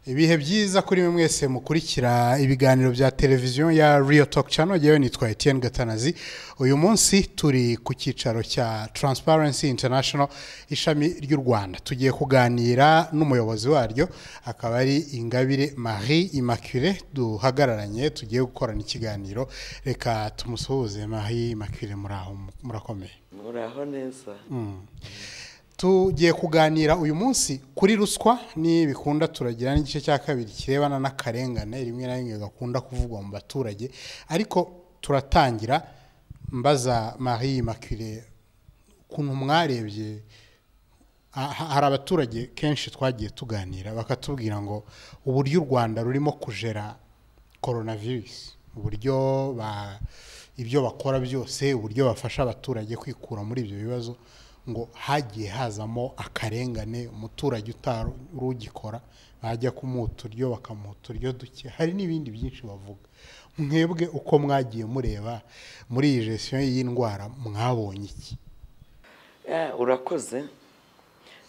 ibihe byiza kuri mwe mwese mukurikira ibiganiro bya televiziyo ya riyo toki cano yewe nitwa etiyeni gatanazi uyu munsi turi ku cyicaro cya taransiparensi intanashono ishami ry'u rwanda tugiye kuganira n'umuyobozi waryo akaba ari ingabire marie imacule duhagararanye tugiye gukorana ikiganiro reka tumusuhuze marie imacule murakomeye muraho neza tugiye kuganira uyu munsi kuri ruswa bikunda turagira n'igice cya kabiri kirebana n'akarengane rimwe na rimwe gakunda kuvugwa mu baturage ariko turatangira mbaza marie makire ukuntu mwarebye hari abaturage kenshi twagiye tuganira bakatubwira ngo uburyo u rwanda rurimo kujera coronavirus uburyo ibyo bakora byose uburyo bafasha abaturage kwikura muri ibyo bibazo ngo hagiye hazamo akarengane umuturage utari ugikora bajya kumuha uturyo bakamuha uturyo duke hari n'ibindi byinshi bavuga mwebwe uko mwagiye mureba muri iyi jesisiyo y'indwara mwabonye iki urakoze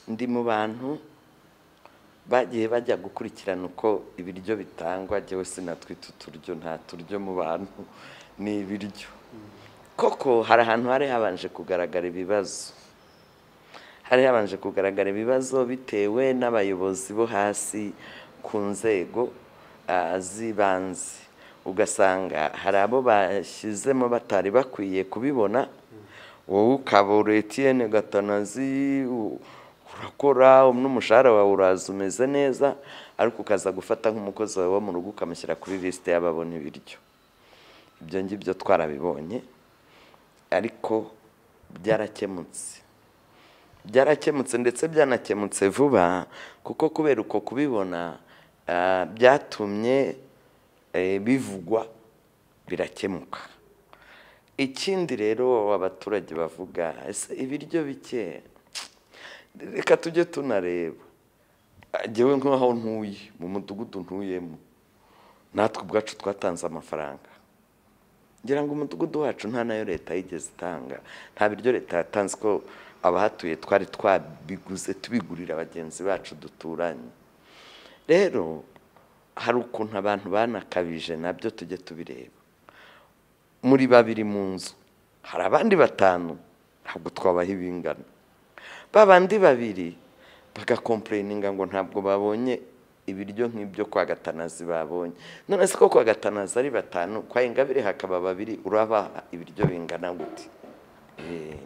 ndi mu bantu bagiye bajya gukurikirana uko ibiryo bitangwa njyewe sinatwite uturyo nta turyo mu bantu ni ibiryo koko hari ahantu hari habanje kugaragara ibibazo hari habanje kugaragara ibibazo bitewe n'abayobozi bo hasi ku nzego z'ibanze ugasanga hari abo bashyizemo batari bakwiye kubibona wowe ukabura etiyeni gatanazi urakora n'umushahara wawe uraza umeze neza ariko ukaza gufata nk'umukozi wawe wo mu rugo ukamushyira kuri lisite y'ababona ibiryo ibyo ngibyo twarabibonye ariko byarakemutse byarakemutse ndetse byanakemutse vuba kuko kubera uko kubibona byatumye bivugwa birakemuka ikindi rero abaturage bavuga ese ibiryo bike reka tujye tunareba ngewe nk'aho ntuye mu mudugudu ntuyemo natwe ubwacu twatanze amafaranga ngira ngo umudugudu wacu nta nayo leta yigeze itanga nta biryo leta yatanze ko abahatuye twari twabiguze tubigurira bagenzi bacu duturanye rero hari ukuntu abantu banakabije nabyo tujye tubireba muri babiri mu nzu hari abandi batanu ntabwo twabaha ibingana babandi babiri bagakompureyininga ngo ntabwo babonye ibiryo nk'ibyo kwa gatanazi babonye none se ko kwa gatanazi ari batanu kwa ingabire hakaba babiri urabaha ibiryo bingana gute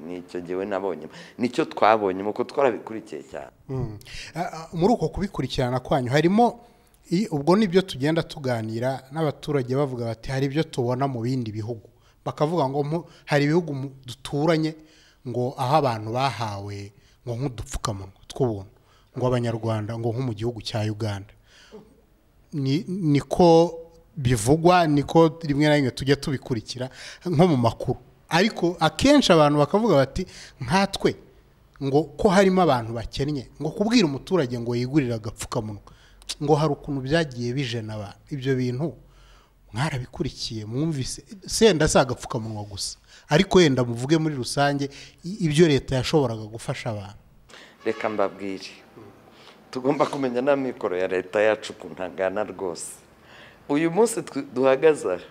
nicyo ngewe nabonye nicyo twabonye uko twarabikurikiye cyane muri uko kubikurikirana kwanyu harimo ubwo nibyo tugenda tuganira n'abaturage bavuga bati hari ibyo tubona mu bindi bihugu bakavuga ngo hari ibihugu duturanye ngo aho abantu bahawe ngo nk'udupfukamunwa tw'ubuntu ngo abanyarwanda ngo nko mu gihugu cya uganda niko bivugwa niko rimwe na rimwe tujya tubikurikira nko mu makuru ariko akenshi abantu bakavuga bati nkatwe ngo ko harimo abantu bakennye ngo kubwira umuturage ngo yigurire agapfukamunwa ngo hari ukuntu byagiye bijena abantu ibyo bintu mwarabikurikiye mwumvise senda si agapfukamunwa gusa ariko wenda muvuge muri rusange ibyo leta yashoboraga gufasha abantu reka mbabwire tugomba kumenya n'amikoro ya leta yacu ukuntu angana rwose uyu munsi duhagaze aha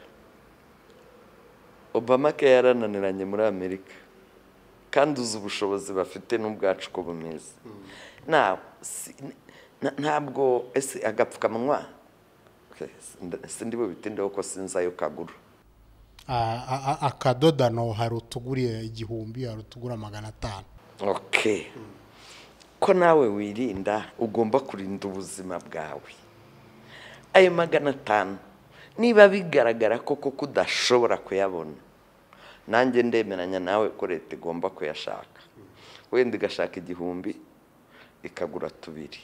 obama ke yarananiranye muri amerika kandi uzi ubushobozi bafite n'ubwacu uko bumeze ntabwo ese agapfukamunwa sindi bubitindeho ko sinzi ayo kagura akadodano hari utuguriye igihumbi hari utugura magana atanu ko nawe wirinda ugomba kurinda ubuzima bwawe ayo magana atanu niba bigaragara koko ko udashobora kuyabona nanjye ndemeranya nawe ko leta igomba kuyashaka wenda igashaka igihumbi ikagura tubiri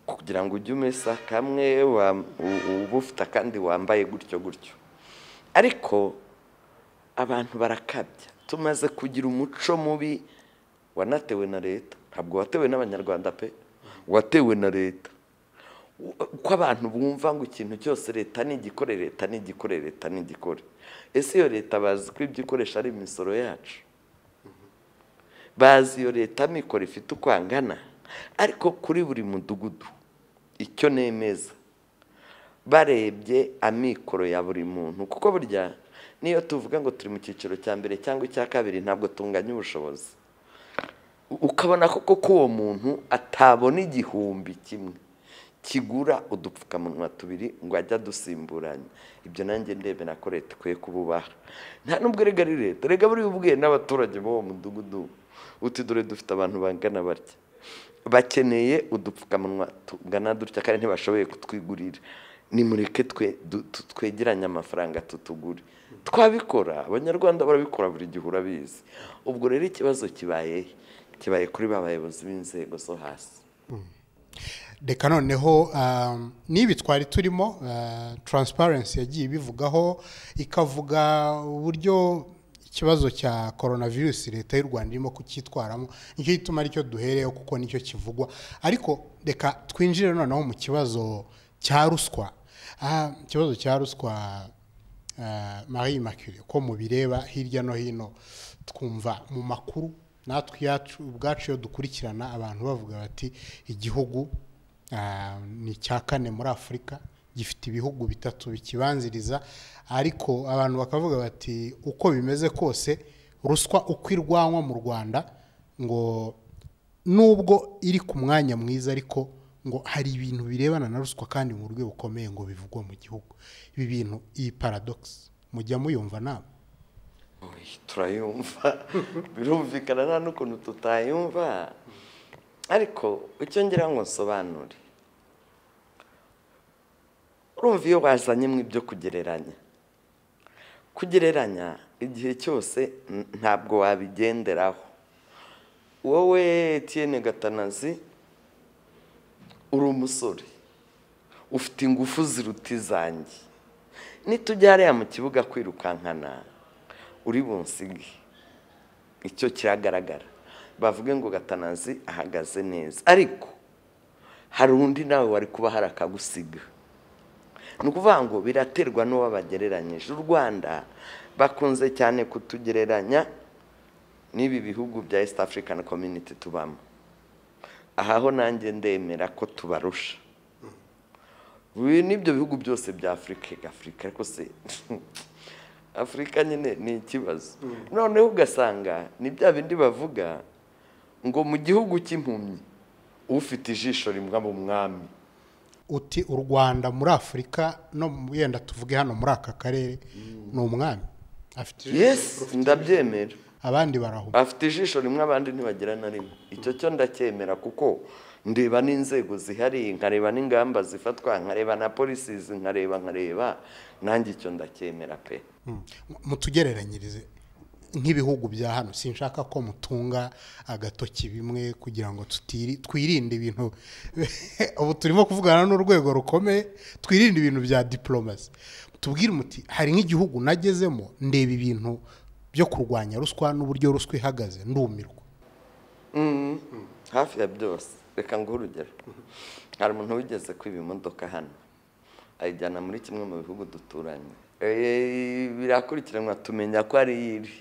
kugira ngo ujye umesa kamwe uba ufite akandi wambaye gutyo gutyo ariko abantu barakabya tumaze kugira umuco mubi wanatewe na leta ntabwo watewe n'abanyarwanda pe watewe na leta uko abantu bumva ngo ikintu cyose leta ntigikore leta ntigikore leta ntigikore ese iyo leta bazi ko ibyo ikoresha ari imisoro yacu bazi iyo leta mikoro ifite uko angana ariko kuri buri mudugudu icyo nemeza barebye amikoro ya buri muntu kuko burya niyo tuvuga ngo turi mu cyiciro cya mbere cyangwa icya kabiri ntabwo tunganya ubushobozi ukabona koko ko uwo muntu atabona igihumbi kimwe kigura udupfukamunwa tubiri ngo ajye adusimburanya ibyo nanjye ndebera ko leta ikwiye kububaha nta n'ubwo rega ari leta rega buri bubwiye n'abaturage b'uwo mudugudu uti dore dufite abantu bangana batya bakeneye udupfukamunwa tungana dutya kandi ntibashoboye kutwigurira nimureke twegeranye amafaranga tutugure twabikora abanyarwanda barabikora buri gihe urabizi ubwo rero ikibazo kibaye kibaye kuri ba bayobozi b'inzego zo hasi reka noneho n'ibi twari turimo taransiparensi yagiye ibivugaho ikavuga uburyo ikibazo cya korona virusi leta y'u rwanda irimo kucyitwaramo nicyo gituma aricyo duhereyeho kuko nicyo kivugwa ariko reka twinjire noneho mu kibazo cya ruswa ikibazo cya ruswa marie makire ko mubireba hirya no hino twumva mu makuru natwe iyacu ubwacu iyo dukurikirana abantu bavuga bati igihugu ni icya kane muri afurika gifite ibihugu bitatu bikibanziriza ariko abantu bakavuga bati uko bimeze kose ruswa uko irwanwa mu rwanda ngo nubwo iri ku mwanya mwiza ariko ngo hari ibintu birebana na ruswa kandi mu buryo bukomeye ngo bivugwa mu gihugu ibi bintu iyi paradogisi mujya muyumva nawe turayumva birumvikana nta n'ukuntu tutayumva ariko icyo ngira ngo nsobanure urumva iyo bazanyemo ibyo kugereranya kugereranya igihe cyose ntabwo wabigenderaho wowe Etienne gatanazi uri umusore ufite ingufu ziruta izanjye nitujya hariya mu kibuga kwirukankana uri bunsige icyo kiragaragara bavuge ngo gatanazi ahagaze neza ariko hari undi nawe wari kuba hari akagusiga ni ukuvuga ngo biraterwa n'uwo bagereranyije u rwanda bakunze cyane kutugereranya n'ibi bihugu bya east african community tubamo aha ho nanjye ndemera ko tubarusha n'ibyo bihugu byose bya afurika afurika ariko se afurika nyine ni ikibazo noneho ugasanga ni bya bindi bavuga ngo mu gihugu cy'impumyi ufite ijisho rimwe mu mwami uti u rwanda muri afurika no wenda tuvuge hano muri aka karere ni umwami afite yesi ndabyemera abandi baraho afite ijisho rimwe abandi ntibagira na rimwe icyo cyo ndacyemera kuko ndeba n'inzego zihari nkareba n'ingamba zifatwa nkareba na polisi nkareba nkareba nanjye icyo ndacyemera pe mutugereranyirize nk'ibihugu bya hano sinshaka ko mutunga agatoki bimwe kugira ngo twirinde ibintu ubu turimo kuvugana n'urwego rukomeye twirinde ibintu bya diporomasi tubwire umuti hari nk'igihugu nagezemo ndeba ibintu byo kurwanya ruswa n'uburyo ruswa ihagaze ndumirwa hafi ya byose reka nguhe urugero hari umuntu wigeze kwiba imodoka hano ayijyana muri kimwe mu bihugu duturanye birakurikiranwa tumenya ko ari iri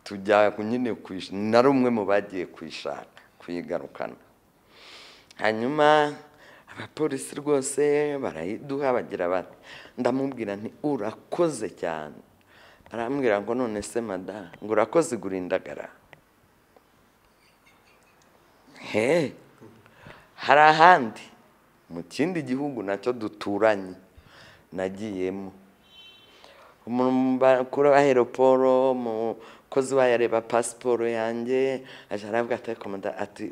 tujya nyine nari umwe mu bagiye kuyishaka kuyigarukana hanyuma abapolisi rwose barayiduha bagira bati ndamubwira nti urakoze cyane arambwira ngo none se mada ngo urakoze igura indagara he hari ahandi mu kindi gihugu nacyo duturanye nagiyemo umukuru wa aeroporo umukozi we yareba pasiporo yanjye ajya aravuga ati komanda ati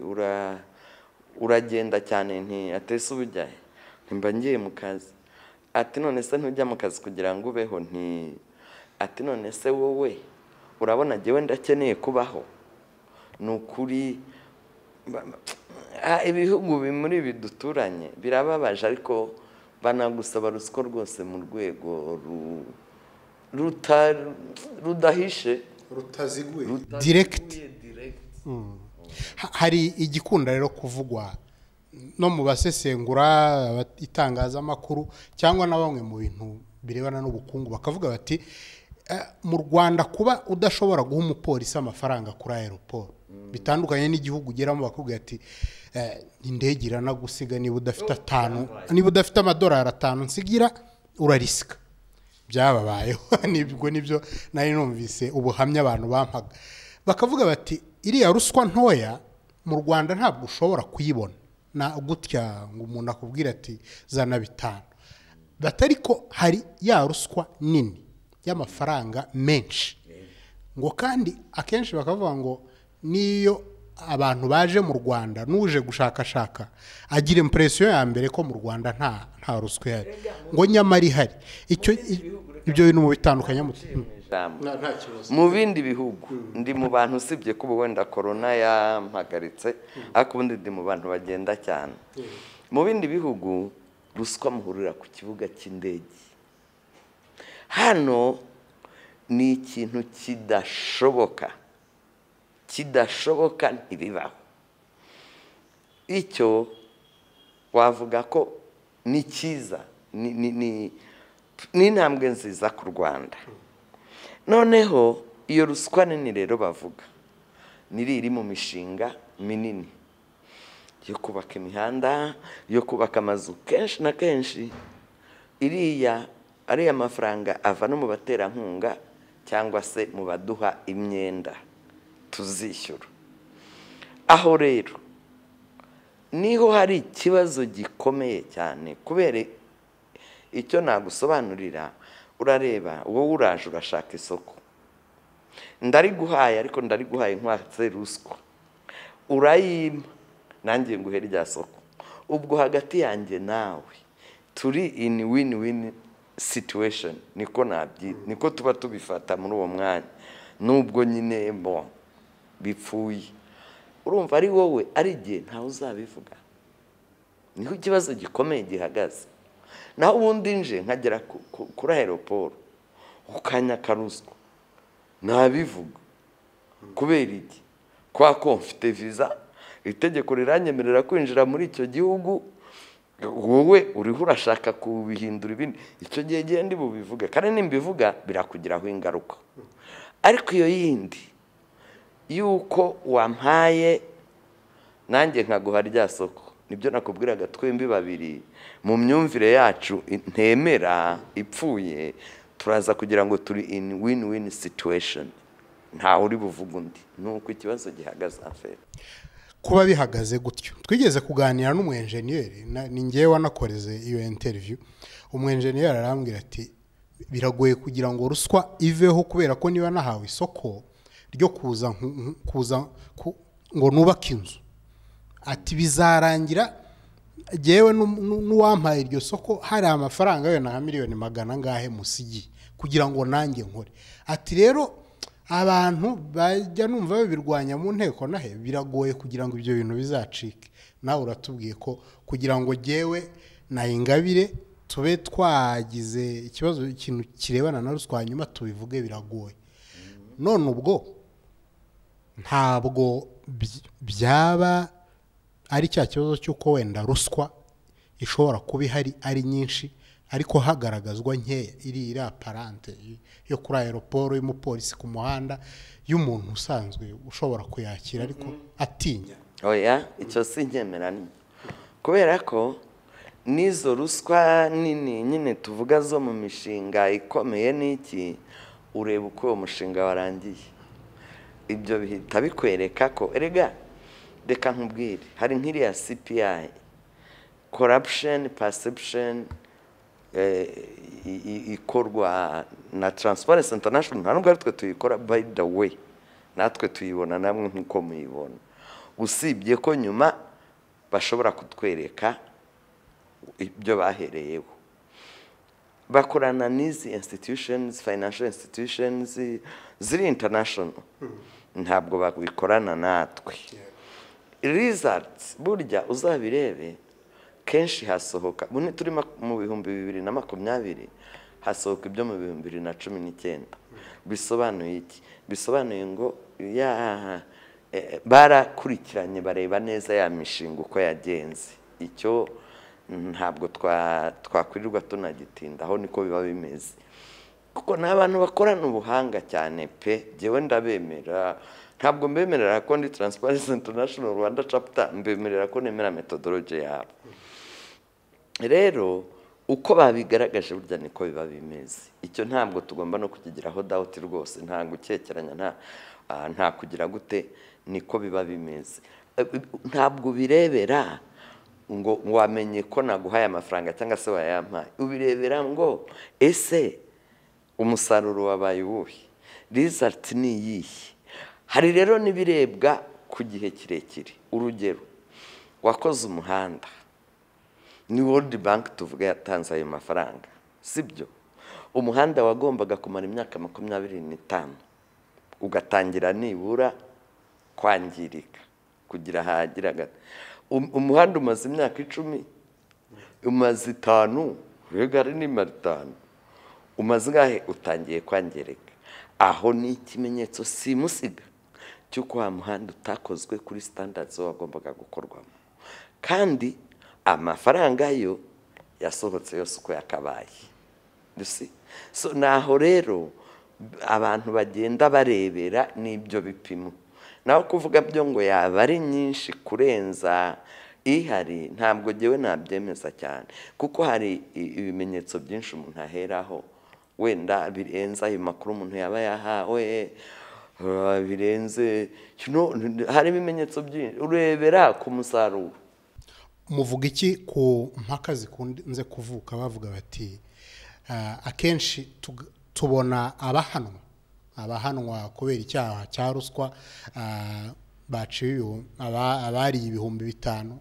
uragenda cyane ntiatese ubujya ntimba ngiye mu kazi ati none se ntujya mu kazi kugira ngo ubeho nti ati none se wowe urabona njyewe ndakeneye kubaho ni ukuri ibihugu muri ibi duturanye birababaje ariko banagusaba ruswa rwose mu rwego rudahishe rutaziguye diregiti hari igikunda rero kuvugwa no mu basesengura itangazamakuru cyangwa na bamwe mu bintu birebana n'ubukungu bakavuga bati eh, mu rwanda kuba udashobora guha umupolisi amafaranga kuri aeroport bitandukanye n'igihugu ugeramo bakubwira ati eh, indege iranagusiga niba udafite atanu niba udafite amadolari atanu nsigira urarisika byababayeho nibwo nibyo nari numvise ubuhamya abantu bampaga bakavuga bati iriya ruswa ntoya mu rwanda ntabwo ushobora kuyibona na gutya ngo umuntu akubwire ati zana bitanu batari ko hari ya ruswa nini y'amafaranga menshi ngo kandi akenshi bakavuga ngo n'iyo abantu baje mu rwanda n'uje gushakashaka agira impresiyo ya mbere ko mu rwanda nta nta ruswa ihari ngo nyamara ihari icyo ibyo bintu mu bitandukanye ijambo nta kibazo mu bindi bihugu ndi mu bantu usibye ko ubu wenda korona yampagaritse ariko ubundi ndi mu bantu bagenda cyane mu bindi bihugu ruswa muhurira ku kibuga cy'indege hano ni ikintu kidashoboka kidashoboka ntibibaho icyo wavuga ko ni cyiza ni ni- ni- ni intambwe nziza ku rwanda noneho iyo ruswa nini rero bavuga niri iri mu mishinga minini yo kubaka imihanda yo kubaka amazu kenshi na kenshi iriya ariya mafaranga ava no mu baterankunga cyangwa se mu baduha imyenda tuzishyura aho rero niho hari ikibazo gikomeye cyane kubera icyo nagusobanurira urareba wowe uraje urashaka isoko ndariguhaye ariko ndariguhaye nkwatse ruswa urayima nanjye nguhe rya soko ubwo hagati yanjye nawe turi in win win situation niko nabyi niko tuba tubifata muri uwo mwanya nubwo nyine bo bipfuye urumva ari wowe ari igihe ntawe uzabivuga niho ikibazo gikomeye gihagaze naho ubundi nje nkagera ku- ku- kuri aeroporo ku kanya karuswa nabivuga kubera iki kwa ko mfite viza itegeko riranyemerera kwinjira muri icyo gihugu wowe uriho urashaka kubihindura ibindi icyo gihe genda bubivuge kandi nimbivuga birakugiraho ingaruka ariko iyo yindi y'uko wampaye nanjye nkaguha rya soko nibyo nakubwiraga twembi babiri mu myumvire yacu ntemera ipfuye turaza kugira ngo turi in win win situation ntawe uri buvuga undi ni uko ikibazo gihagaze afere kuba bihagaze gutyo twigeze kuganira n'umwenjeniyeri na- ni ngewe wanakoreze iyo interview umwenjeniyeri arambwira ati biragoye kugira ngo ruswa iveho kubera ko niba nahawe isoko ryo kuza nku- nku- kuza ku- ngo nubake inzu ati bizarangira ngewe n'u- n'u- n'uwampaye iryo soko hari amafaranga wenda nka miliyoni magana angahe musigiye kugira ngo nanjye nkore ati rero abantu bajya numva babirwanya mu nteko nahe biragoye kugira ngo ibyo bintu bizacike nawe uratubwiye ko kugira ngo ngewe nayingabire tube twagize ikibazo ikintu kirebana na ruswa hanyuma tubivuge biragoye none ubwo ntabwo by- byaba ari cya kibazo cy'uko wenda ruswa ishobora kuba ihari ari nyinshi ariko hagaragazwa nkeya iri iri aparante y- yo kuri aeroporo y'umupolisi ku muhanda y'umuntu usanzwe ushobora kuyakira ariko atinya oya icyo si ni kubera ko n'izo ruswa nini nyine tuvuga zo mu mishinga ikomeye n'iki ureba uko uwo mushinga warangiye ibyo bihita bikwereka ko erega reka nkubwire hari nk'iriya cpi corruption perception eh, i- i- ikorwa na transparency international nta nubwo aritwe tuyikora by the way natwe tuyibona namwe nk'uko muyibona usibye ko nyuma bashobora kutwereka ibyo bahereyeho bakorana n'izi institutions financial institutions ziri international ntabwo babikorana natwe results burya uzabirebe kenshi hasohoka bune turi mak- mu bihumbi bibiri na makumyabiri hasohoka ibyo mu bihumbi bibiri na cumi n'icyenda bisobanuye iki bisobanuye ngo ya eh, barakurikiranye bareba neza ya mishinga uko yagenze icyo ntabwo twa- twakwirirwa tunagitinda aho niko biba bimeze kuko ni abantu bakorana ubuhanga cyane pe ngewe ndabemera ntabwo mbemerera ko ndi taransiparensi intanashono rwanda capita mbemerera ko nemera metodoroge yabo rero uko babigaragaje burya niko biba bimeze icyo ntabwo tugomba no kukigiraho dawuti rwose nta gukekeranya nta nta kugira gute niko biba bimeze ntabwo ubirebera ngo wamenye ko naguhaye amafaranga cyangwa se wayampaye ubirebera ngo ese umusaruro wabaye uwuhe rizati ni iyihe hari rero n'ibirebwa ku gihe kirekire urugero wakoze umuhanda ni world bank tuvuga yatanze ayo mafaranga sibyo umuhanda wagombaga kumara imyaka makumyabiri n'itanu ugatangira nibura kwangirika kugira ahagira umuhanda umaze imyaka icumi umaze itanu mbega ari nimara itanu umaze ingahe utangiye kwangirika aho ni ikimenyetso simusiga cy'uko wa muhanda utakozwe kuri sitandadi wagombaga gukorwamo kandi amafaranga yo yasohotse yose uko yakabaye naho rero abantu bagenda barebera n'ibyo bipimo naho kuvuga byo ngo yaba ari nyinshi kurenza ihari ntabwo ngewe nabyemeza cyane kuko hari ibimenyetso byinshi umuntu aheraho wenda birenze ayo makuru umuntu yaba yahawe birenze hari ibimenyetso byinshi urebera ku musaruro muvuga iki ku mpaka zikunze kuvuka bavuga bati akenshi tubona abahanwa abahanwa kubera icyaha cya ruswa baciwe abariye ibihumbi bitanu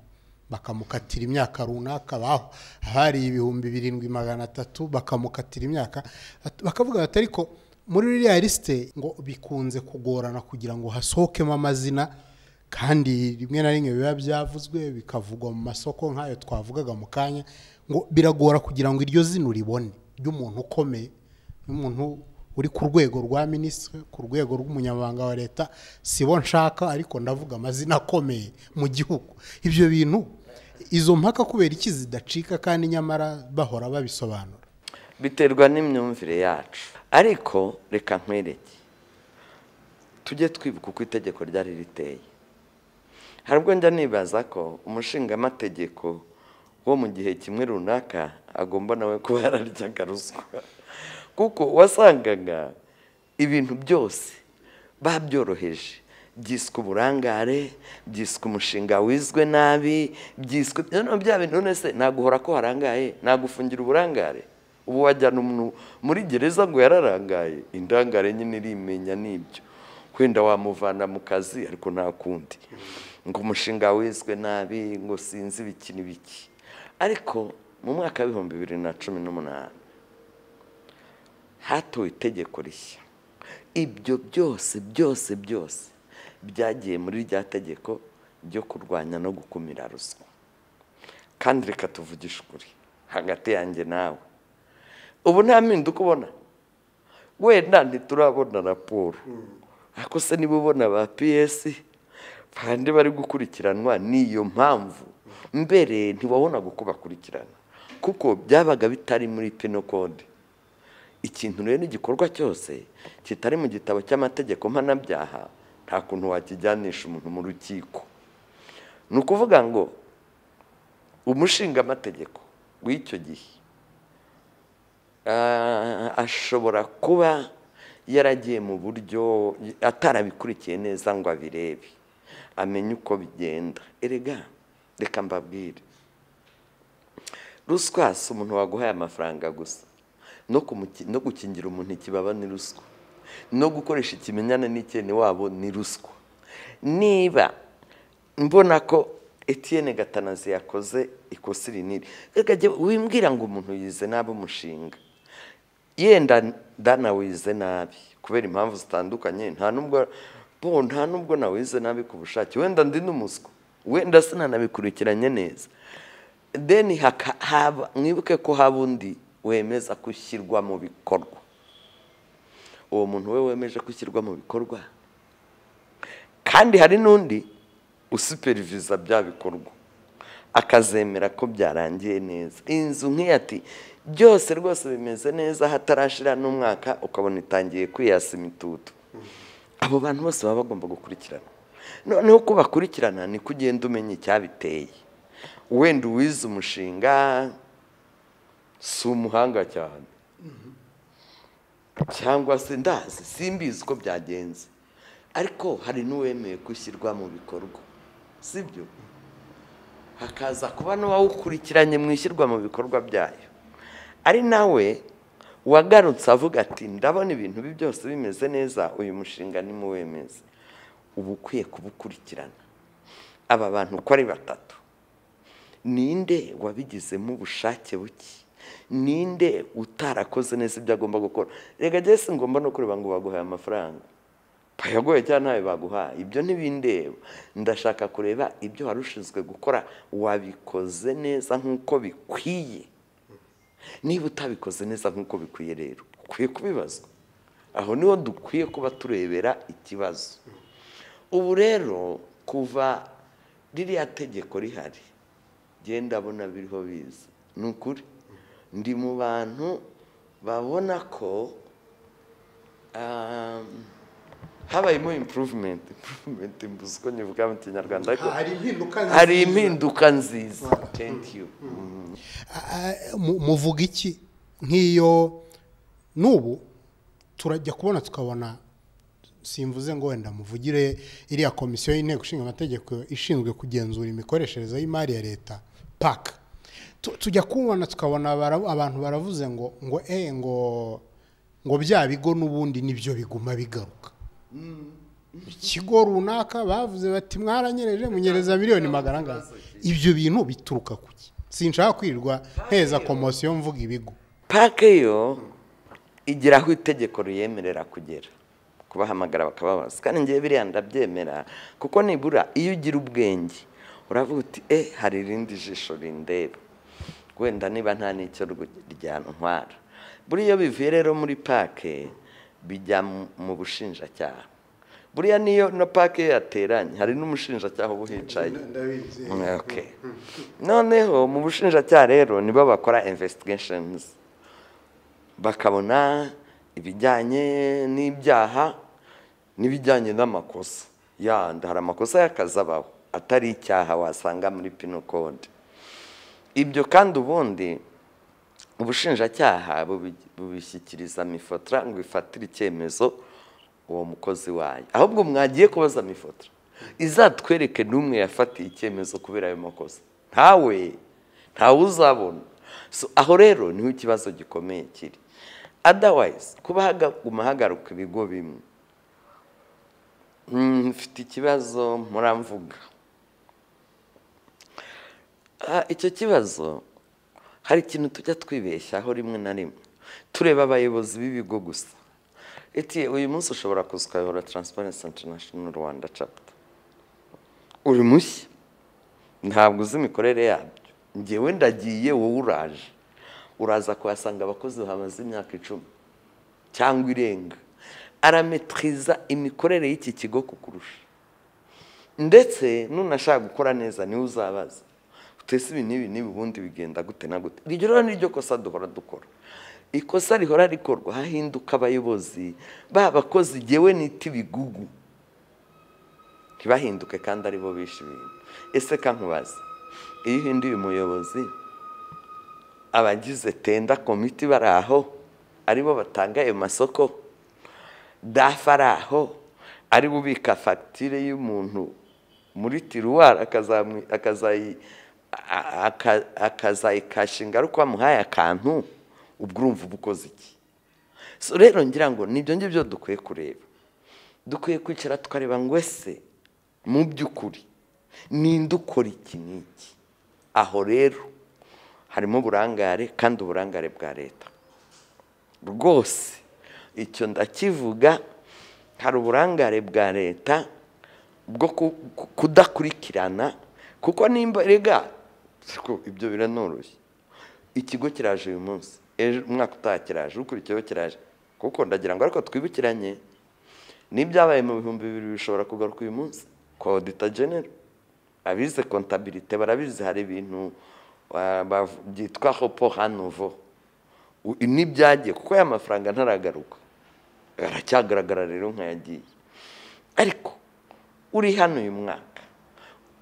bakamukatira imyaka runaka abaho abariye ibihumbi birindwi magana atatu bakamukatira imyaka bakavuga bati ariko muri ririya lisite ngo bikunze kugorana kugira ngo hasohokemo amazina kandi rimwe na rimwe biba byavuzwe bikavugwa mu masoko nk'ayo twavugaga mu kanya ngo biragora kugira ngo iryo zina uribone ry'umuntu ukomeye n'umuntu uri ku rwego rwa minisitiri ku rwego rw'umunyamabanga wa leta si bo nshaka ariko ndavuga amazina akomeye mu gihugu ibyo bintu izo mpaka kubera iki zidacika kandi nyamara bahora babisobanura biterwa n'imyumvire yacu ariko reka nkwereke tujye twibuka uko itegeko ryari riteye hari ubwo njya nibaza ko umushingamategeko wo mu gihe kimwe runaka agomba nawe kuba yararyaga ruswa kuko wasangaga ibintu byose babyoroheje byiswe uburangare byiswe umushinga wizwe nabi byiswe bya bintu none se naguhora ko harangaye nagufungira uburangare ubu wajyana umuntu muri gereza ngo yararangaye indangare nyine irimenya n'ibyo wenda wamuvana mu kazi ariko nta kundi ngo umushinga wizwe nabi ngo sinzi ibiki n'ibiki ariko mu mwaka w'ibihumbi bibiri na cumi n'umunani hatowe itegeko rishya ibyo byose byose byose byagiye muri rya tegeko ryo kurwanya no gukumira ruswa kandi reka tuvugishe ukuri hagati yanjye nawe ubu nta mpinduka ubona wenda ntiturabona raporo ariko se niba ubona ba piyesi bandi bari gukurikiranwa n'iyo mpamvu mbere ntiwabonaga uko bakurikirana kuko byabaga bitari muri pino kode ikintu rero n'igikorwa cyose kitari mu gitabo cy'amategeko mpanabyaha nta kuntu wakijyanisha umuntu mu rukiko ni ukuvuga ngo umushingamategeko w'icyo gihe ashobora kuba yaragiye mu buryo atarabikurikiye neza ngo abirebe amenye uko bigenda erega reka mbabwire ruswa si umuntu waguhaye amafaranga gusa no gukingira umuntu ikibaba ni ruswa no gukoresha ikimenyane n'ikene wabo ni ruswa niba mbona ko etiyene gatanazi yakoze ikosa iri n'iri wimbwira ngo umuntu yize nabi umushinga yenda ndanawize nabi kubera impamvu zitandukanye nta nubwo nta nubwo nawize nabi ku bushake wenda ndi n'umuswa wenda sinanabikurikiranye neza deni mwibuke ko haba undi wemeza gushyirwa mu bikorwa uwo muntu we wemeje gushyirwa mu bikorwa kandi hari n'undi usuperiviza bya bikorwa akazemera ko byarangiye neza inzu nk'iyo ati byose rwose bimeze neza hatarashira n'umwaka ukabona itangiye kwiyasa imitutu abo bantu bose baba bagomba gukurikirana noneho uko bakurikirana ni ko ugenda umenya icyabiteye wenda uwize umushinga si umuhanga cyane cyangwa se ndazi simbizi uko byagenze ariko hari n'uwemeye gushyirwa mu bikorwa sibyo hakaza kuba n'uwawukurikiranye mu ishyirwa mu bikorwa byayo ari nawe wagarutse avuga ati ndabona ibintu bi byose bimeze neza uyu mushinga ni muwemeze uba ukwiye kubukurikirana aba bantu uko ari batatu ninde wabigizemo ubushake buke ninde utarakoze neza ibyo agomba gukora reka njye ngomba no kureba ngo baguhaye amafaranga bayagoye cyangwa ntayo baguhaye ibyo ntibindeba ndashaka kureba ibyo wari ushinzwe gukora wabikoze neza nk'uko bikwiye niba utabikoze neza nk'uko bikwiye rero ukwiye kubibazwa aho niho dukwiye kuba turebera ikibazo ubu rero kuva ririya tegeko rihari genda abona biriho biza ni ukuri ndi mu bantu babona ko ah, habayemo impuruvumenti impuruvumenti mbuze uko nyivuga mu kinyarwanda ariko hari impinduka hari impinduka nziza thank you Mm. mu- muvuga iki nk'iyo n'ubu turajya kubona tukabona simvuze ngo wenda muvugire iriya komisiyo y'inteko ishinga amategeko ishinzwe kugenzura imikoreshereze y'imari ya leta paka Tu- tujya kubona tukabona bara- abantu baravuze ngo ngo eh ngo ngo bya bigo n'ubundi nibyo biguma bigaruka ikigo runaka bavuze bati mwaranyereje munyereza miliyoni magana angana ibyo bintu bituruka ku ki sinshaka kwirirwa mpeza komosiyo mvuga ibigo pake yo igira aho itegeko riyemerera kugera kubahamagara bakababaza kandi ngewe biriya ndabyemera kuko nibura iyo ugira ubwenge uravuga uti e hari irindi jisho rindeba wenda niba nta n'icyo rw- ryantwara buriya iyo bivuye rero muri pake bijya mu- mu bushinjacyaha buriya niyo na pake iyo yateranye hari n'umushinjacyaha uba uhicaye Okay. noneho mu bushinjacyaha rero nibo bakora investigations bakabona ibijyanye n'ibyaha n'ibijyanye n'amakosa yandi hari amakosa y'akazi abaho atari icyaha wasanga muri pino code ibyo kandi ubundi ubushinjacyaha bubi- bubishyikiriza mifotra ngo ifatire icyemezo uwo mukozi wayo ahubwo mwagiye kubaza mifotra izatwereke n'umwe yafatiye icyemezo kubera ayo makosa ntawe ntawe uzabona So, aho rero niho ikibazo gikomeye kiri otherwise kuba haguma hagaruka ibigo bimwe Mm, mfite ikibazo muramvuga Ah, icyo kibazo hari ikintu tujya twibeshyaho rimwe na rimwe tureba abayobozi b'ibigo gusa iti uyu munsi ushobora kuza ukayobora transparency international rwanda chapter uri mushya ntabwo uzi imikorere yabyo ngewe ndagiye wowe uraje uraza kuhasanga abakozi bamaze imyaka icumi cyangwa irenga arametriza imikorere y'iki kigo kukurusha ndetse nunashaka gukora neza niwe uzabaza utese ibi n'ibi n'ibi ubundi bigenda gute na gute iryo rero niryo kosa duhora dukora ikosa rihora rikorwa hahinduka abayobozi ba bakozi gewe nita ibigugu ntibahinduke kandi aribo bishe ibintu ese kankubaza iyo uhinduye umuyobozi abagize tenda komiti bari aho aribo batanga ayo masoko dafu ari aho ari bubika fagitire y'umuntu muri tiruwari akazamu- akazayi- a- a- akazayikashinga ari uko wamuhaye akantu ubwo urumva uba ukoze iki So rero ngira ngo nibyo ngibyo dukwiye kureba dukwiye kwicara tukareba ngo ese mu by'ukuri ninde ukora iki n'iki aho rero harimo uburangare kandi uburangare bwa leta rwose icyo ndakivuga hari uburangare bwa leta bwo ku- ku- kudakurikirana kuko nimba rega siko ibyo biranoroshye ikigo kiraje uyu munsi ejo umwaka utaha kiraje ukurikiyeho kiraje kuko ndagira ngo ariko twibukiranye n'ibyabaye mu bihumbi bibiri bishobora kugaruka uyu munsi kwa odita genero abize kontabilite barabizi hari ibintu ah, bav- byitwa hopo hanovo U- n'ibyagiye kuko ya mafaranga ntaragaruka aracyagaragara rero nkayagiye ariko uri hano uyu mwaka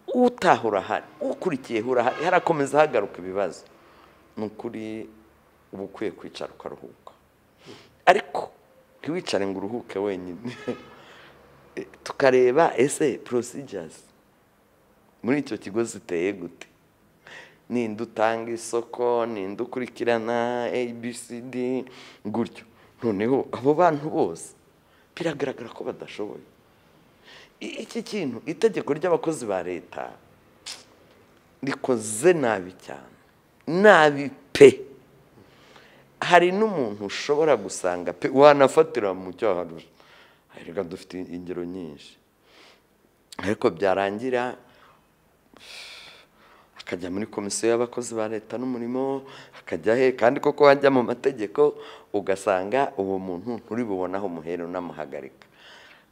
utaha urahari ukurikiyeho urahari harakomeza hagaruka ibibazo ni ukuri uba ukwiye kwicara ukaruhuka ariko ntiwicare ngo uruhuke wenyine Eh, tukareba ese procedures muri icyo kigo ziteye gute ninde utanga isoko ninde ukurikirana abcd gutyo noneho abo bantu bose biragaragara ko badashoboye I- iki kintu itegeko ry'abakozi ba leta rikoze nabi cyane nabi pe hari n'umuntu ushobora gusanga pe wanafatira mu cyaha reka dufite ingero nyinshi ariko byarangira akajya muri komisiyo y'abakozi ba leta n'umurimo akajya he kandi koko wajya mu mategeko ugasanga uwo muntu nturi bubonaho umuhera unamuhagarika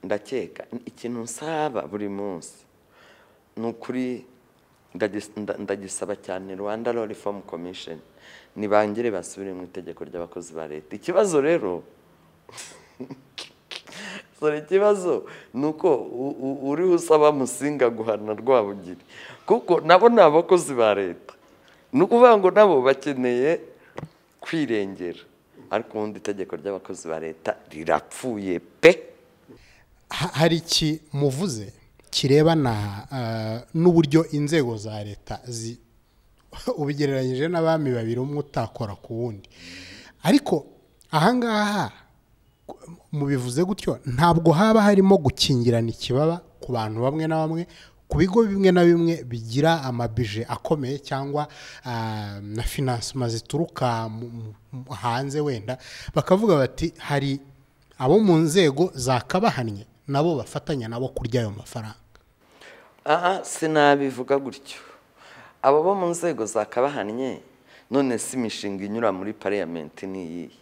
ndakeka ikintu nsaba buri munsi ni ukuri ndagis- nda- ndagisaba cyane rwanda law reform commission nibangire basubire mu itegeko ry'abakozi ba leta ikibazo rero sore ikibazo ni uko u- u- uriho usaba musinga guhana rwabugiri kuko nabo ni abakozi ba leta ni ukuvuga ngo nabo bakeneye kwirengera ariko ubundi itegeko ry'abakozi ba leta rirapfuye pe ha- hari iki muvuze kirebana ah, n'uburyo inzego za leta zi ubigereranyije n'abami babiri umwe utakora ku wundi ariko ahangaha mubivuze gutyo ntabwo haba harimo gukingirana ikibaba ku bantu bamwe na bamwe ku bigo bimwe na bimwe bigira amabije akomeye cyangwa ah, na finansima zituruka mu- mu- mu- hanze wenda bakavuga bati hari abo mu nzego zakabahannye nabo bafatanya nabo kurya ayo mafaranga aha sinabivuga gutyo abo bo mu nzego zakabahannye none si imishinga inyura muri pariyamenti ni iyihe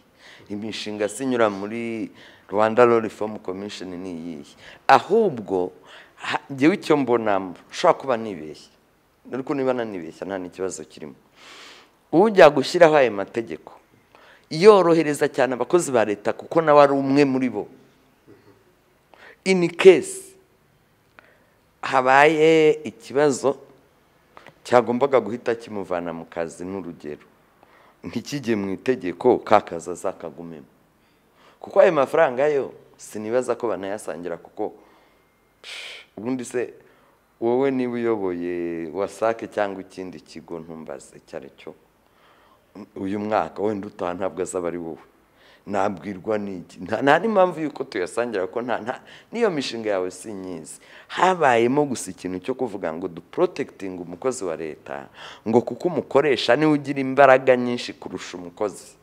imishinga si inyura muri rwanda law reform commission ni iyihe ahubwo ha- njyewe icyo mbona ushobora kuba nibeshya ariko niba nanibeshya nta n'ikibazo kirimo ujya gushyiraho ayo mategeko yorohereza cyane abakozi ba leta kuko nawe ari umwe muri bo in case habaye ikibazo cyagombaga guhita kimuvana mu kazi n'urugero ntikijye mu itegeko ka kazi azakagumemo kuko ayo mafaranga yo sinibaza ko banayasangira kuko psh, ubundi se wowe niba uyoboye wasake cyangwa ikindi kigo ntumbaze icyo ari cyo uyu mwaka wenda utaha ntabwo azaba ari wowe nabwirwa n'iki nta nta n'impamvu y'uko tuyasangira kuko nta nta n'iyo mishinga yawe si myiza habayemo gusa ikintu cyo kuvuga ngo duporotekitinga umukozi wa leta ngo kuko umukoresha niwe ugira imbaraga nyinshi kurusha umukozi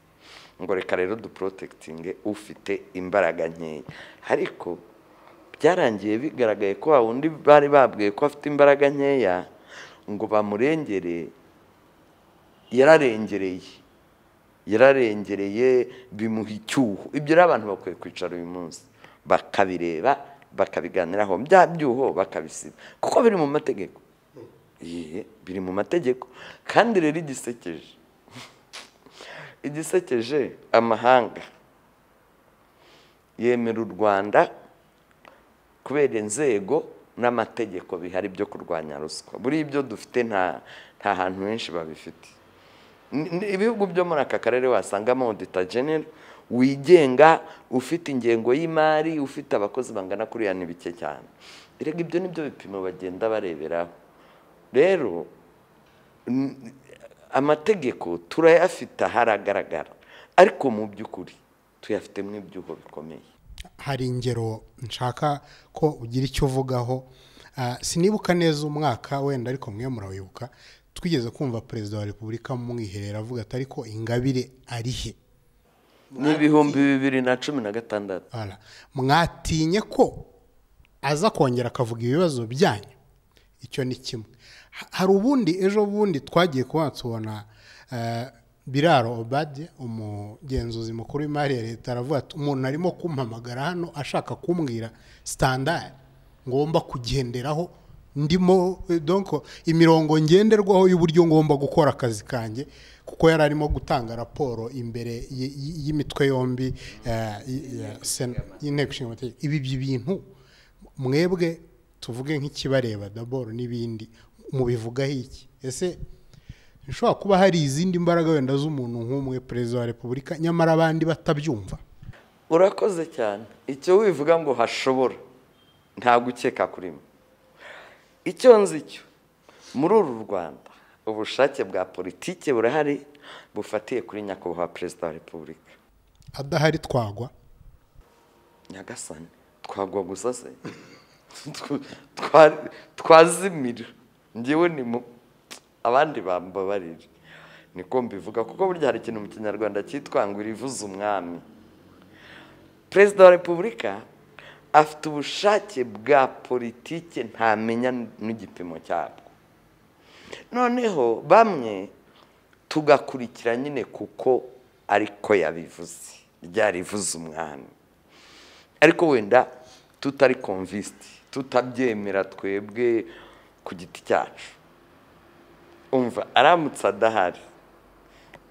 ngo reka rero duporotekitinge ufite imbaraga nkeya ariko byarangiye bigaragaye ko wa wundi bari babwiye ko afite imbaraga nkeya ngo bamurengere yararengereye yararengereye bimuha icyuho ibyo rero abantu bakwiye kwicara uyu munsi bakabireba bakabiganiraho bya byuho bakabisiba kuko biri mu mategeko Yee, biri mu mategeko kandi rero igisekeje igisekeje amahanga yemera u rwanda kubera inzego n'amategeko bihari byo kurwanya ruswa buriya ibyo dufite nta nta hantu henshi babifite Ni- ni- ibihugu byo muri aka karere wasangamo odita genero wigenga ufite ingengo y'imari ufite abakozi bangana kuriya ni bike cyane erega ibyo ni byo bipimo bagenda bareberaho rero n- amategeko turayafite haragaragara ariko mu by'ukuri tuyafite mu ibyuho bikomeye hari ingero nshaka ko ugira icyo uvugaho Ah, sinibuka neza umwaka wenda ariko mwe murawibuka twigeze kumva perezida wa repubulika mu mwiherero avuga ati ariko ingabire ari he ni ibihumbi bibiri na cumi na gatandatu Voilà. mwatinye ko aza kongera akavuga ibibazo byanyu icyo ni kimwe Ha- hari ubundi ejo bundi twagiye kuba tubona eh, biraro obadi umugenzuzi mukuru w'imari ya leta aravuga ati umuntu arimo kumpamagara hano ashaka kumbwira sitandari ngomba kugenderaho ndimo eh, donc imirongo ngenderwaho y'uburyo ngomba gukora akazi kanjye kuko yari arimo gutanga raporo imbere y- y- y'imitwe yombi eh, y- ya Sena- y'inteko ishinga amategeko ibi ibyo bintu mwebwe tuvuge nk'ikibareba daboro n'ibindi mubivugaho iki ese bishobora kuba hari izindi mbaraga wenda z'umuntu nk'umwe perezida wa repubulika nyamara abandi batabyumva urakoze cyane icyo wivuga ngo hashobora nta gukeka kurimo icyo nzi cyo muri uru rwanda ubushake bwa politiki burahari bufatiye kuri nyakubahwa perezida wa repubulika adahari twagwa nyagasani twagwa gusa se Tw- twa- twazimira ngewe ni mu abandi bambabarire niko mbivuga kuko burya hari ikintu mu kinyarwanda cyitwa ngo irivuze umwami perezida wa repubulika afite ubushake bwa politike ntamenya n'igipimo cyabwo noneho bamwe tugakurikira nyine kuko ariko yabivuze ryarivuze umwami ariko wenda tutari konvisiti tutabyemera twebwe ku giti cyacu umva aramutse adahari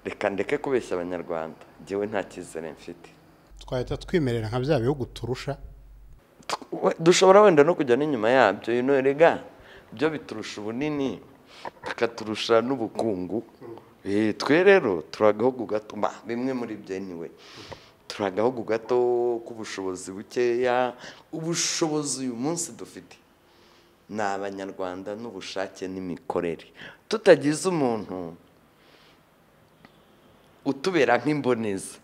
reka ndeke kubeshya abanyarwanda ngewe nta cyizere mfite twahita twimerera nka bya bihugu turusha We- dushobora wenda no kujya n'inyuma yabyo you know, erega byo biturusha ubunini bikaturusha n'ubukungu Eh, twe rero turi agahugu gato ma, bimwe muri byo niwe turi agahugu gato k'ubushobozi bukeya ubushobozi uyu munsi dufite ni abanyarwanda n'ubushake n'imikorere tutagize umuntu utubera nk'imboneza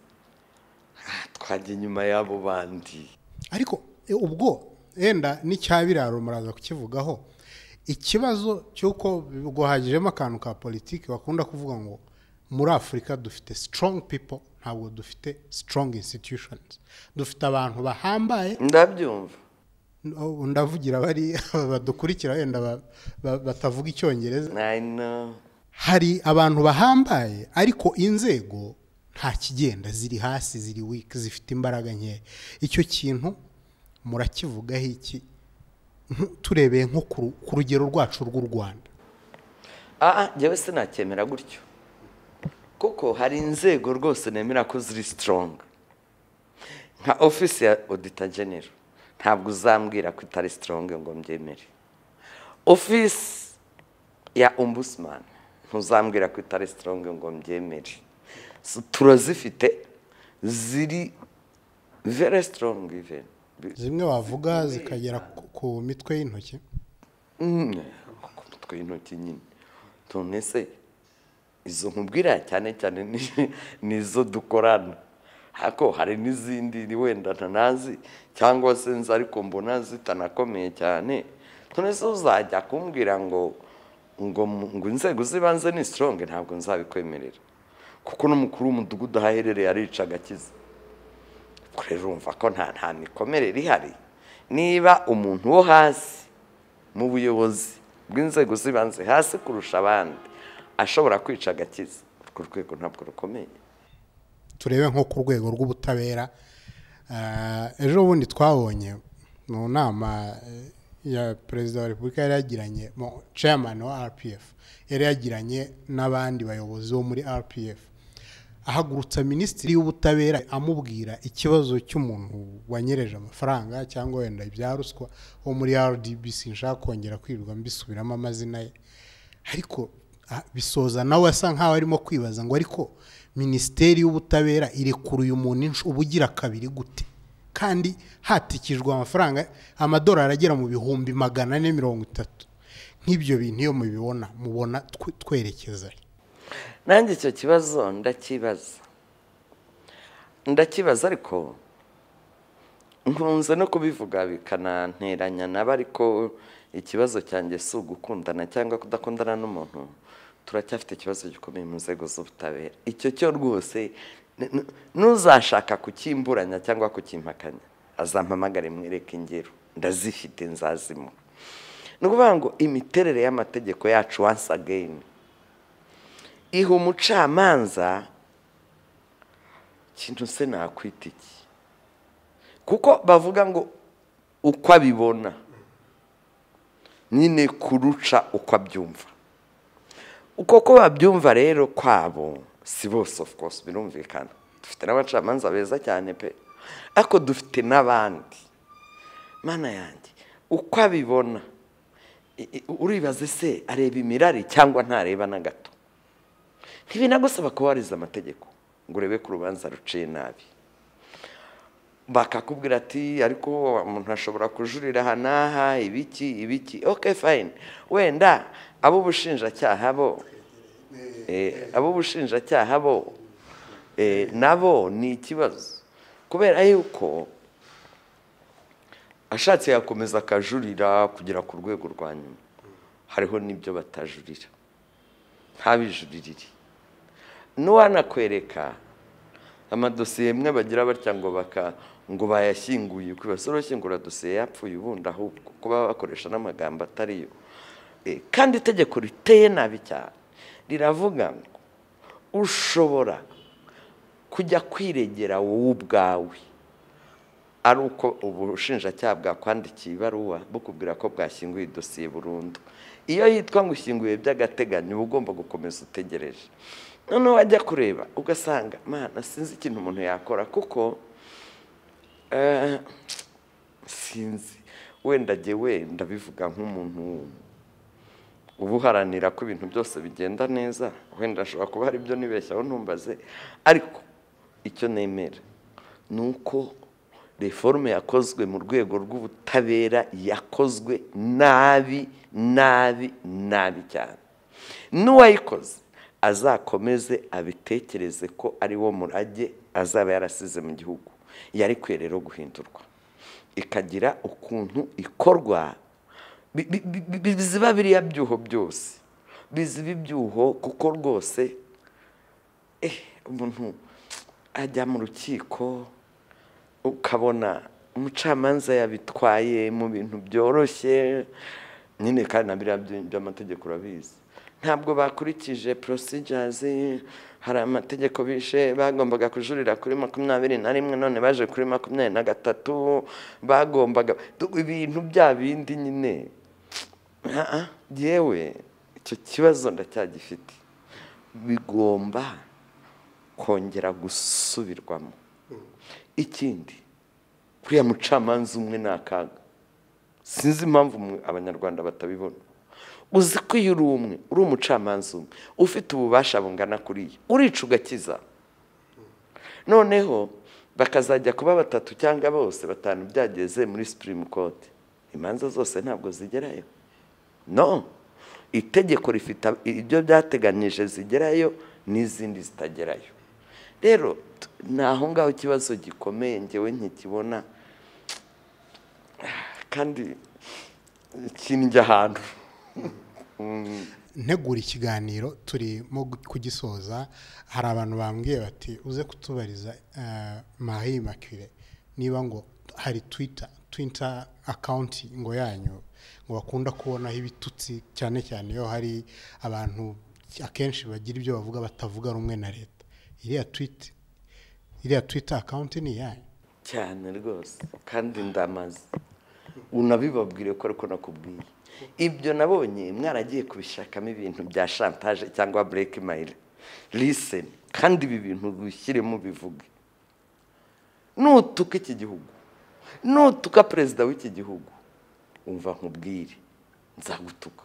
ah, twajya inyuma y'abo bandi ariko e, ubwo wenda n'icya biraro muraza kukivugaho ikibazo cy'uko guhagijemo akantu ka politiki bakunda kuvuga ngo muri afurika dufite strong people ntabwo dufite strong institutions dufite abantu bahambaye ndabyumva n- ndavugira bari badukurikira wenda ba- ba- batavuga icyongereza I know. hari abantu bahambaye ariko inzego nta kigenda ziri hasi ziri wiki zifite imbaraga nkeya icyo kintu murakivugaho iki Nk- turebeye nko ku ru- ku rugero rwacu rw'u rwanda Ah, ah, njyewe sinacyemera gutyo kuko hari inzego rwose nemera ko ziri sitoronga nka ofisi ya odita genero ntabwo uzambwira ko itari sitoronga ngo mbyemere ofisi ya ombudsman ntuzambwira ko itari sitoronga ngo mbyemere So, turazifite ziri very strong even zimwe wavuga zikagera ku- ku mitwe y'intoki Mm, ku mitwe y'intoki nyine none se izo nkubwira cyane cyane ni- ni izo dukorana hako hari n'izindi ni wenda ntanazi cyangwa se nzi ariko mbona zitanakomeye cyane none se uzajya kumbwira ngo ngo mu- ngo inzego z'ibanze ni sitoronge ntabwo nzabikwemerera kuko n'umukuru w'umudugudu aho aherereye arica agakiza ubwo rero urumva ko nta nta mikomerere ihari niba umuntu wo hasi mu buyobozi bw'inzego z'ibanze hasi kurusha abandi ashobora kwica agakiza urwo rwego ntabwo rukomeye turebe nko ku rwego rw'ubutabera Ah, ejo bundi twabonye mu nama eh, ya perezida wa repubulika yari yagiranye mo chairman wa rpf yari yagiranye n'abandi bayobozi bo muri rpf ahagurutsa minisitiri w'ubutabera amubwira ikibazo cy'umuntu wanyereje amafaranga cyangwa wenda ibya ruswa wo muri rdbc nshaka kongera kwirirwa mbisubiramo amazina ye ariko ah, bisoza nawe asa nkaho arimo kwibaza ngo ariko minisiteri y'ubutabera irekura uyu muntu insh- ubugira kabiri gute kandi hatikijwe amafaranga amadolari agera mu bihumbi magana ane mirongo itatu nk'ibyo bintu iyo mubibona mubona twe- twerekeza he? nanjye icyo kibazo ndakibaza ndakibaza ariko nkunze no kubivuga bikananteranya nabo ariko ikibazo cyanjye si ugukundana cyangwa kudakundana n'umuntu turacyafite ikibazo gikomeye mu nzego z'ubutabera icyo cyo rwose n- n- n'uzashaka kukimburanya cyangwa kukimpakanya azampamagare mwereke ingero ndazifite nzazimura ni ukuvuga ngo imiterere y'amategeko yacu once again iha umucamanza ikintu se nakwita iki kuko bavuga ngo uko abibona nyine kuruca uko abyumva uko ko babyumva rero kwabo si bose of course birumvikana dufite n'abacamanza beza cyane pe ariko dufite n'abandi mana yanjye uko abibona i- i- uribaze se areba imirari cyangwa ntareba na gato ntibinagusaba kubahiriza amategeko ngo urebe ko urubanza ruciye nabi bakakubwira ati ariko umuntu ashobora kujurira aha n'aha ibiki ibiki ok fine wenda ab'ubushinjacyaha bo eh, ab'ubushinjacyaha bo eh, nabo ni ikibazo kubera yuko ashatse yakomeza akajurira kugera ku rwego rwa nyuma hariho n'ibyo batajurira ntabijuririre n'uwanakwereka amadosiye imwe bagira batya ngo baka ngo bayashyinguye ku ibasoro shyingura dosiye yapfuye ubundi ahubwo kuba bakoresha n'amagambo atariyo Eh, kandi itegeko riteye nabi cyane riravuga ngo ushobora kujya kwiregera wowe ubwawe ari uko ubushinjacyaha bwakwandikiye ibaruwa bukubwira ko bwashyinguye idosiye burundu iyo yitwa ngo ushyinguye by'agateganyo uba ugomba gukomeza utegereje noneho wajya kureba ugasanga mana sinzi ikintu umuntu yakora kuko eh, sinzi wenda jyewe ndabivuga nk'umuntu uba uharanira ko ibintu byose bigenda neza wenda ashobora kuba hari ibyo nibeshyaho ntumbaze ariko icyo nemera ni uko reforme yakozwe mu rwego rw'ubutabera yakozwe nabi nabi nabi cyane n'uwayikoze azakomeze abitekereze ko ari wo murage azaba yarasize mu gihugu yari kwiye rero guhindurwa ikagira ukuntu ikorwa bi- bi- bi- bi- biziba biriya byuho byose biziba ibyuho kuko rwose eh, umuntu ajya mu rukiko ukabona umucamanza yabitwaye mu bintu byoroshye nyine kandi na biriya byi- by'amategeko urabizi ntabwo bakurikije procedures hari amategeko bishe bagombaga kujurira kuri makumyabiri na rimwe none baje kuri makumyabiri na gatatu bagombaga ibintu bya bindi nyine Ah, ah, yewe icyo kibazo ndacyagifite bigomba kongera gusubirwamo ikindi kuriya mucamanza umwe ni akaga sinzi impamvu mwe- abanyarwanda batabibona uzi ko iyo uri umwe uri umucamanza umwe ufite ububasha bungana kuriya urica ugakiza noneho bakazajya kuba batatu cyangwa bose batanu byageze muri supreme court imanza zose ntabwo zigerayo no itegeko rifite ab- ibyo byateganyije zigerayo n'izindi zitagerayo rero t- ni aho ngaho ikibazo gikomeye ngewe ntikibona kandi kinjya ahantu ntegura ikiganiro turimo gu- kugisoza hari abantu bambwiye bati uze kutubariza marie makire niba ngo hari twita twita akawunti ngo yanyu ngo bakunda kubonaho ibitutsi cyane cyane iyo hari abantu akenshi bagira ibyo bavuga batavuga rumwe na leta iriya twita iriya twita akawunti ni iyanyu cyane rwose kandi ndamaze unabibabwire ko ariko nakubwiye ibyo nabonye mwaragiye kubishakamo ibintu bya shantaje cyangwa bureke mayire liseni kandi ibi bintu bishyiremo bivuge nutuka iki gihugu nutuka perezida w'iki gihugu umva nkubwire nzagutuka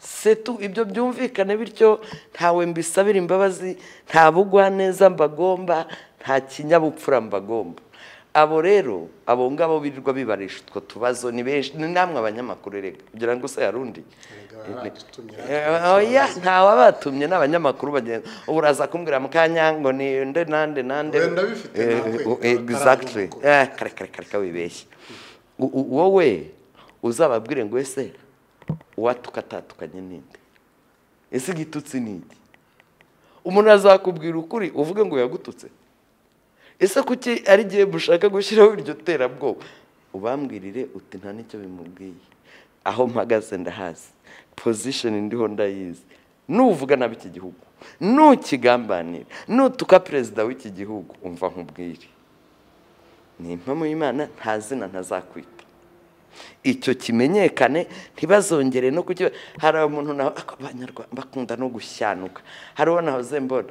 setu ibyo byumvikane bityo ntawe mbisabira imbabazi nta bugwaneza mbagomba nta kinyabupfura mbagomba abo rero abo ngabo birirwa bibarisha utwo tubazo ni benshi ni namwe abanyamakuru rega kugira ngo se yarundi oya ntawe batumye ni abanyamakuru bagenda ubu uraza kumbwira mu kanya ngo ni nde nande nande Wenda bifite Eh, natwe, eh, atarabona exactly uko. Eh, kare kare kare kare wibeshye U- u- wowe uzababwire ngo ese uwatuka atatukanye n'indi ese igitutsi ni iki umuntu azakubwira ukuri uvuge ngo yagututse ese kuki ari igihe mushaka gushyiraho iryo terabwoba ubambwirire uti nta n'icyo bimubwiye aho mpagaze ndahazi pozishoni ndiho ndayizi nuvuga nabi iki gihugu nukigambanira nutuka perezida w'iki gihugu umva nkubwire ni impamo y'imana nta zina ntazakwita icyo kimenyekane ntibazongere no kuki hari umuntu nawe ako abanyarwanda bakunda no gushyanuka hari uwo nahoze mbona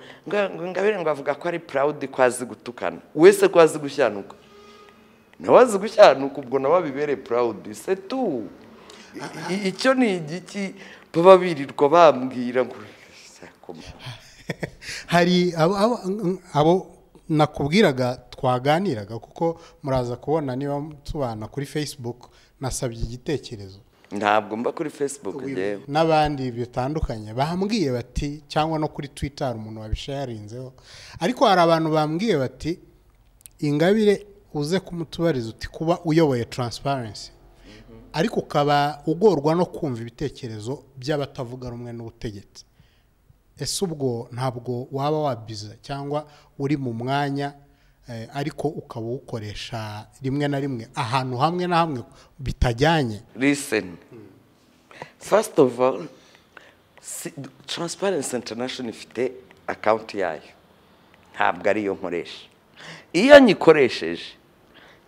ngabire ngo avuga ko ari purawudi ko azi gutukana wese ko azi gushyanuka nawe azi gushyanuka ubwo nawe abibereye purawudi setu icyo ni igiki baba birirwa bambwira ngo hari abo- abo- abo nakubwiraga twaganiraga kuko muraza kubona niba tubana kuri facebook nasabye igitekerezo ntabwo mba kuri fesibuku yewe n'abandi bitandukanye bambwiye bati cyangwa no kuri twitter hari umuntu wabisharinzeho ariko hari abantu bambwiye bati ingabire uze kumutubariza uti kuba uyoboye transparency ariko ukaba ugorwa no kumva ibitekerezo by'abatavuga rumwe n'ubutegetsi ese ubwo ntabwo waba wabiza cyangwa uri mu mwanya eh, ariko ukaba uwukoresha rimwe na rimwe ahantu hamwe na hamwe bitajyanye listen first of all si- transparency international ifite akawunti yayo ntabwo ariyo nkoresha iyo nyikoresheje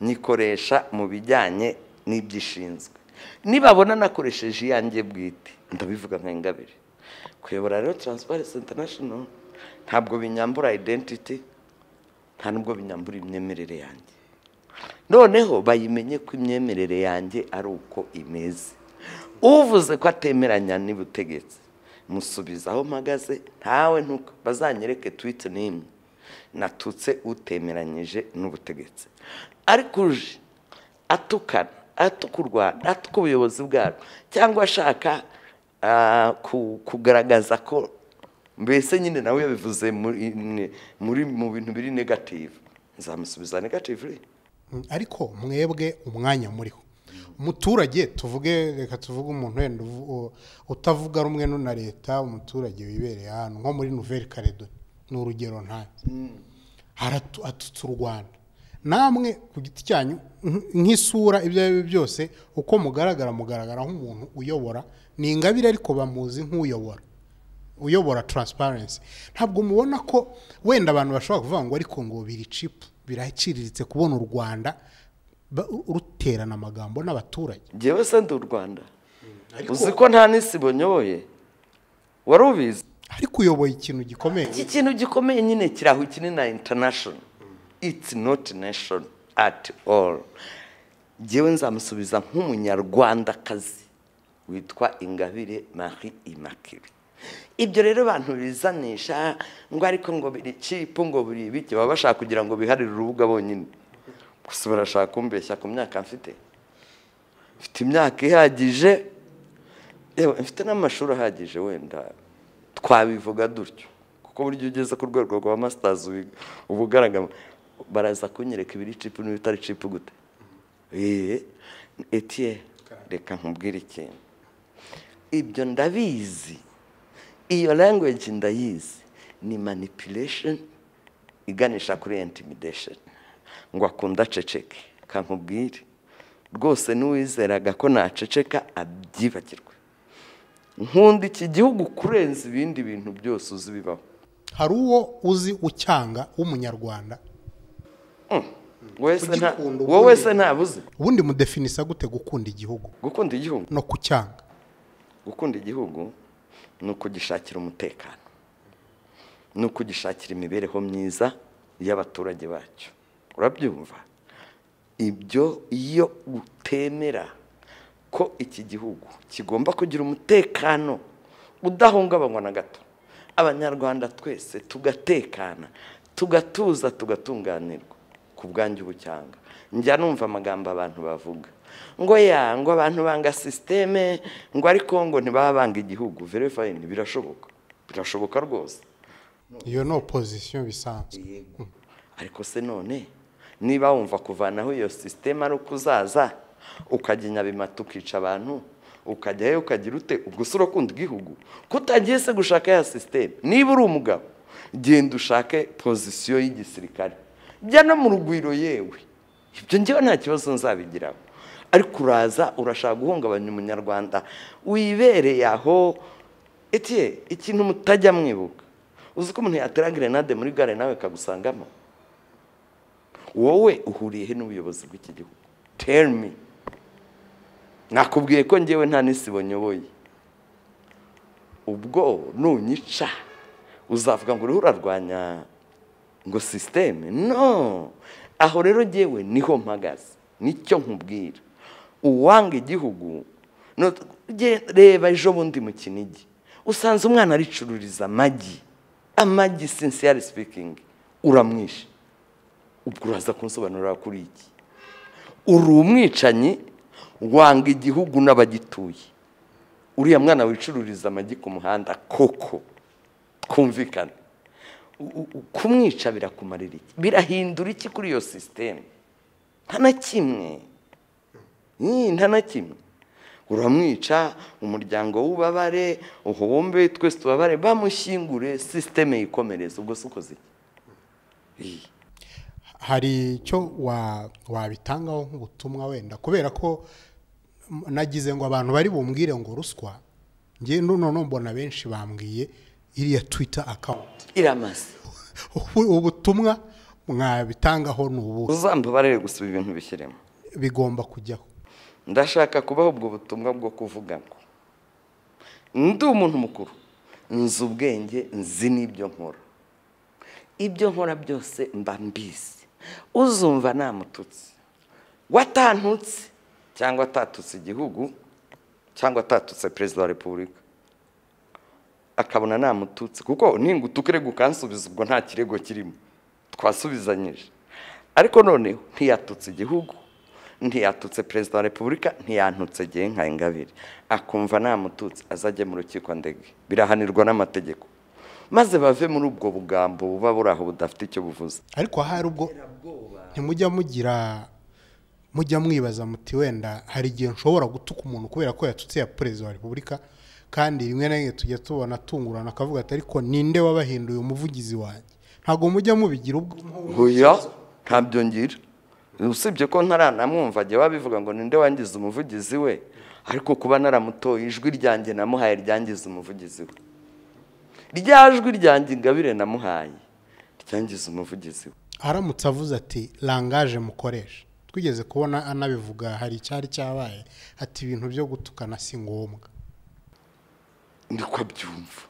nyikoresha mu bijyanye n'ibyishinzwe nibabona nakoresheje iyanjye bwite ndabivuga nka ingabire kuyobora rero transparency international ntabwo binyambura identity nta nubwo binyambura imyemerere yanjye noneho bayimenye ko imyemerere yanjye ari uko imeze uvuze ko atemeranya n'ubutegetsi musubiza aho mpagaze ntawe ntuko bazanyereke twite n'imwe natutse utemeranyije n'ubutegetsi ariko uje atukana atuka u rwanda atuka ubuyobozi bwarwo cyangwa ashaka ah, ku- kugaragaza ko mbese nyine nawe yabivuze muri muri- mu bintu biri negative nzamusubiza negative Mm, ariko mwebwe umwanya muriho umuturage tuvuge reka tuvuge umuntu wenda uvu- u- utavuga rumwe nu- na leta umuturage wibereye ahantu nko muri nouvelle caledoni ni urugero ntanze haratutse u rwanda namwe ku giti cyanyu nk- nk'isura ibyo ari byo byose uko mugaragara mugaragara nk'umuntu uyobora ni ingabire ariko bamuzi nk'uyobora uyobora transparency ntabwo mubona ko wenda abantu bashobora kuvuga ngo ariko ngo biri cipu biraciriritse kubona u rwanda ba- ru- ruterana amagambo n'abaturage njyewe se ndi u rwanda uzi ko nta n'isi bonyoboye wari ubizi ariko uyoboye ikintu gikomeye iki kintu gikomeye nyine kiraho iki ni na international it's not nation at all njyewe nzamusubiza nk'umunyarwandakazi witwa ingabire marie immaculee ibyo rero abantu bizanisha ngo ariko ngo biri cipu ngo biri ibiki baba bashaka kugira ngo biharire urubuga bonyine gusa barashaka kumbeshya ku myaka mfite mfite imyaka ihagije yewe mfite n'amashuri ahagije wenda twabivuga dutyo kuko buryo ugeze ku rwego rwa masitazi uba ugaragara baraza kunyereka ibiri cipu n'ibitari cipu gute eee etiye reka nkubwire ikintu ibyo ndabizi iyo language ndayizi ni manipulation iganisha kuri intimidation ngo akunda aceceke kankubwire rwose n'uwizeraga ko naceceka abyibagirwe nkunda iki gihugu kurenza ibindi bintu byose uzi bibaho hari uwo uzi ucyanga w'umunyarwanda wese nta Ugikunda wowe ukunde. se ntabuze ubundi mudefinisa gute gukunda igihugu gukunda igihugu no kucyanga gukunda igihugu ni ukugishakira umutekano ni ukugishakira imibereho myiza y'abaturage bacyo urabyumva ibyo iyo utemera ko iki gihugu kigomba kugira umutekano udahungabanywa na gato abanyarwanda twese tugatekana tugatuza tugatunganirwa ku bwanjye ubucyanga njya numva amagambo abantu bavuga ngo ya ngo abantu banga sisiteme ngo ariko ngo ntibaba banga igihugu verifayini birashoboka birashoboka rwose iyo ni opozisiyo bisanzwe yego ariko se none niba wumva kuvanaho iyo sisiteme ari uko uzaza ukajya i nyabimata ukica abantu ukajyayo ukagira ute ubwo si urakunda igihugu ko utagiye se gushaka ya sisiteme niba uri umugabo genda ushake pozisiyo y'igisirikare jya no mu rugwiro yewe ibyo ngewe nta kibazo nzabigiraho ariko uraza urashaka guhungabanya umunyarwanda wibereye aho etiye ikintu mutajya mwibuka uzi ko umuntu yatera gerenade muri gare nawe ikagusangamo wowe uhuriye he n'ubuyobozi bw'iki gihugu tell me nakubwiye ko ngewe nta n'isibo nyoboye ubwo nunyica uzavuga ngo uriho urarwanya ngo sisiteme no aho rero ngewe niho mpagaze nicyo nkubwira uwanga igihugu reba ejo bundi mu kinigi usanze umwana aricururiza amagi amagi sincere sipikingi uramwishe ubwo uraza kunsobanurira kuri iki uri umwicanyi wanga igihugu n'abagituye uriya mwana wicururiza amagi ku muhanda koko twumvikane kumwica birakumarira iki birahindura iki kuri iyo sisiteme nta na kimwe nta na kimwe uramwica umuryango w'ubabare uhombe twese tubabare bamushyingure sisiteme yikomereza ubwo si ukoze iki hari icyo wabitangaho nk'ubutumwa wenda kubera ko nagize ngo abantu bari bumbwire ngo ruswa ngewe noneho mbona benshi bambwiye iriya twita akawunti iramaze ubutumwa mwabitangaho ni ubu uzambabarire gusa ibintu bishyiremo bigomba kujyaho ndashaka kubaho ubwo butumwa bwo kuvuga ngo ndi umuntu mukuru nzi ubwenge nzi n'ibyo nkora ibyo nkora byose mba mbizi uzumva namututsi watantutse cyangwa atatutse igihugu cyangwa atatutse perezida wa repubulika akabona namututse kuko ningutu urego ukansubiza ubwo nta kirego kirimo twasubizanyije ariko noneho ntiyatutse igihugu ntiyatutse perezida wa repubulika ntiyantutse igihe nka ingabire akumva namututse azajya mu rukiko ndege birahanirwa n'amategeko maze bave muri ubwo bugambo buba buri aho budafite icyo buvuze ariko hari ubwo ntimujya mugira mujya mwibaza muti wenda hari igihe nshobora gutuka umuntu kubera ko yatutse ya perezida wa repubulika kandi rimwe na rimwe tujya tubona atungurana akavuga ati ariko ninde wabahinduye umuvugizi wanjye ntabwo mujya mubigira ubwo nkuya ntabyo ngira usibye ko ntaranamwumva ajya wabivuga ngo ninde wangiza umuvugizi we ariko kuba naramutoye ijwi ryanjye namuhaye ryangiza umuvugizi we rya jwi ryanjye ingabire namuhaye ryangiza umuvugizi we aramutse avuze ati rangaje mukoresha twigeze kubona anabivuga hari icyari cyabaye ati ibintu byo gutukana si ngombwa niko abyumva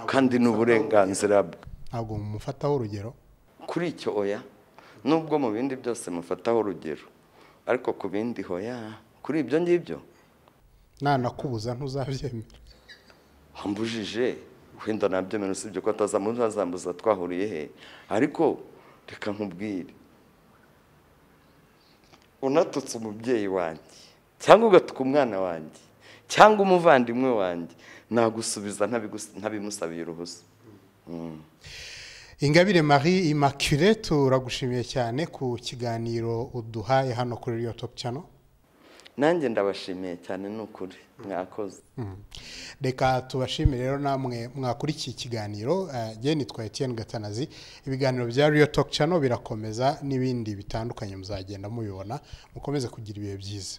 kandi ni uburenganzira bwe ntabwo mumufataho urugero kuri icyo oya nubwo mu bindi byose mufataho urugero ariko ku bindi hoya kuri ibyo ngibyo nanakubuza ntuzabyemera wambujije wenda nabyemera usibye ko atazamuzambuza twahuriye he ariko reka nkubwire unatutse umubyeyi wanjye cyangwa ugatuka umwana wanjye cyangwa umuvandimwe wanjye nagusubiza ntabimusabiye uruhusa ingabire marie immaculee turagushimiye cyane ku kiganiro uduhaye hano kuri radiyo topu cano nanjye ndabashimiye cyane ni ukuri mwakoze reka tubashimire rero namwe mwakurikiye ikiganiro geni nitwa etiyeni gatanazi ibiganiro bya radiyo topu cano birakomeza n'ibindi bitandukanye muzagenda mubibona mukomeze kugira ibihe byiza